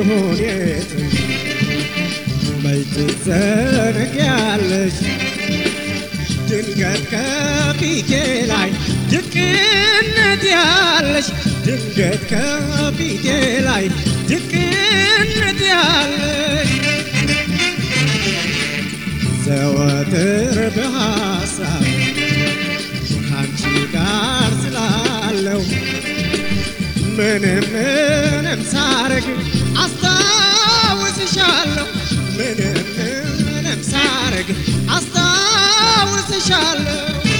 ይሁን የት መች ትዘነጊያለሽ ድንገት ከፊቴ ላይ ድቅነት ያለሽ ድንገት ከፊቴ ላይ ድቅነት ያለሽ ዘወትር በሐሳብ ከአንቺ ጋር ስላለው ምንም ምንም ሳረግ አስታውስሻለሁ ምንም ምንም ሳረግ አስታውስሻለሁ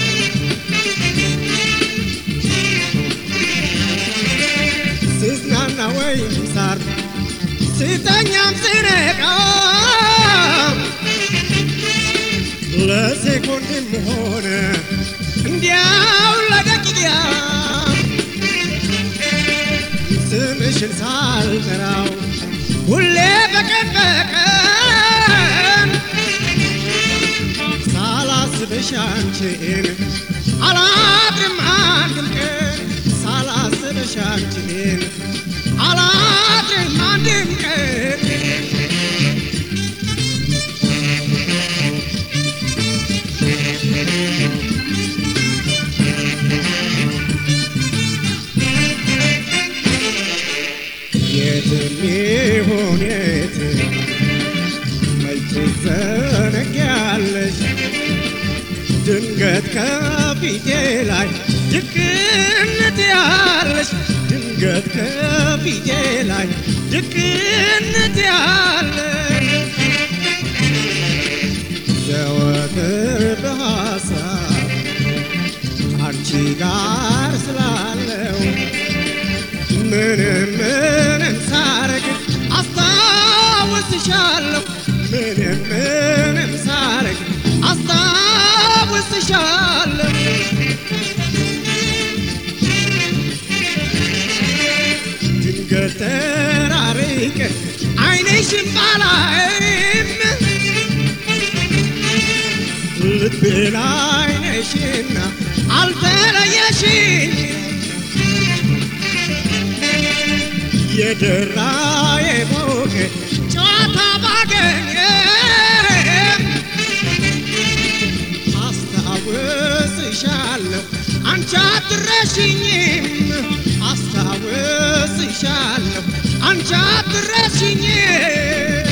ስዝናና ወይም ሳር ስተኛም ስነቃም ለሴኮንድም ሆነ እንዲያው ለደቂቃ ስምሽን ሳልጠራው ሁሌ በቀን በቀን ሳላስብሽ አንቺን አላድርም አንድም ቀን ሳላስብሽ አንቺን አላድርም አንድም ቀን የትም ይሁን የት መች ትዘነጊያለሽ ድንገት ከፊቴ ላይ ድቅነት ያለሽ ድንገት ከፊቴ ላይ ድቅነት ያለሽ ዘወትር በሐሳብ አንቺ ጋር ስላለው ምንም ምንም ሳረግ አስታውስሻለሁ ምንም ምንም ሳረግ አስታውስሻለሁ ድንገት ተራርቀን ዓይንሽን ባላይም ልቤ ላይ ነሽና አልተለየሽኝ የደራ የሞቀ ጨዋታ ባገኘም አስታውስሻለሁ አንቺ አትረሽኝም አስታውስሻለሁ አንቺ አትረሽኝም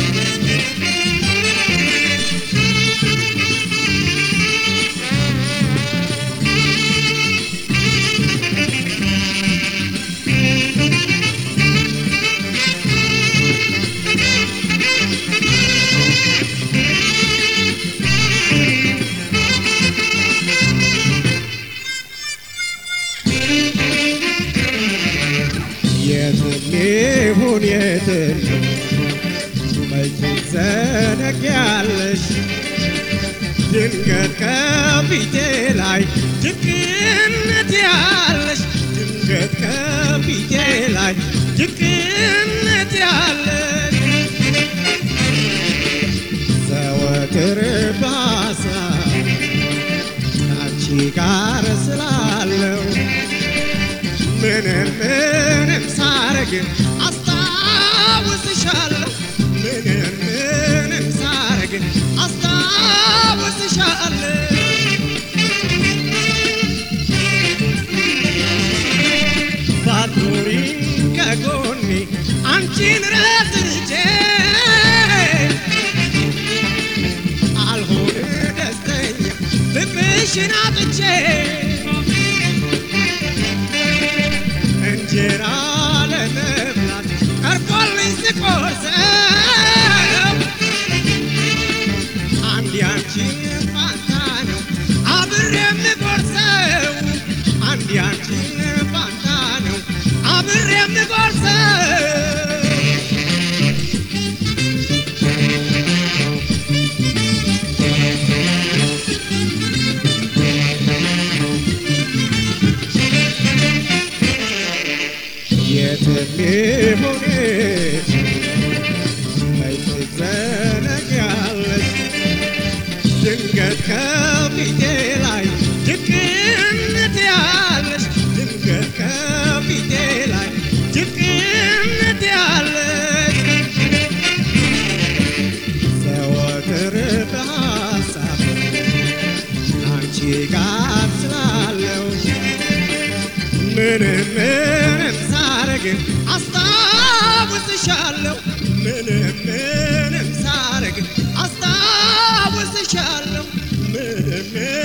የትም ይሁን የትም መች ትዘነጊያለሽ ድንገት ከፊቴ ላይ ድቅነት ያለሽ ድንገት ከፊቴ ላይ ድቅነት ያለሽ ዘወትር በሐሳብ ከአንቺ ጋር ስላለው ምንም ምንም ሳረግ አስታውስሻለሁ ምንም ምንም ሳረግ አስታውስሻለሁ ባትኖሪ ከጎኔ አንቺን ረስቼ አልሆን ደስተኛ ፍቅርሽን አጥቼ እንጀራ ለመብላት ቀርቦልኝ ስቆርሰው አንድ ያንቺን ፋንታ ነው አብሬ የምጎርሰው አንድ ያንቺን ፋንታ ነው አብሬ የምጎርሰው የትም ይሁን የት ምንም ምንም ሳረግ አስታውስሻለሁ ምንም ምንም ሳረግ አስታውስሻለሁ ምንም